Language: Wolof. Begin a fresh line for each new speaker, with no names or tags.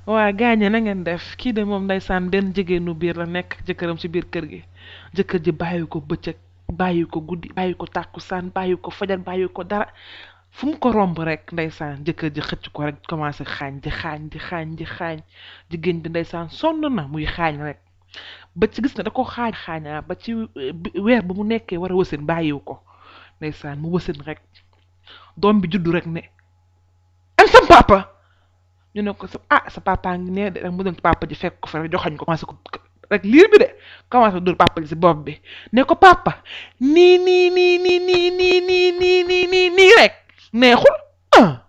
waa gaañe na ngeen def kii de moom ndeysaan benn jigéenu biir la nekk ak jëkkëram ci biir kër gi jëkkër ji bàyyi ko bëccëg bàyyi ko guddi bàyyi ko tàkkusaan bàyyi ko fajar bàyyi ko dara fu mu ko romb rek ndeysaan jëkkër ji xëcc ko rek commencé xaañ di xaañ di xaañ di xaañ jigéen bi ndeysaan sonn na muy xaañ rek ba ci gis nga da ko xaañ xaañaa ba ci weer ba mu nekkee war a wësin bàyyiwu ko ndeysaan mu wësin rek doom bi juddu rek ne an sam papa ñu ne ko sa ah sa papa ngi nee de rek mu dem papa ji fekk ko fa rek joxañ ko commencé ko rek liir bi de commencé dóor papa ji si bopp bi ne ko papa nii nii nii nii nii nii nii nii nii nii rek neexul ah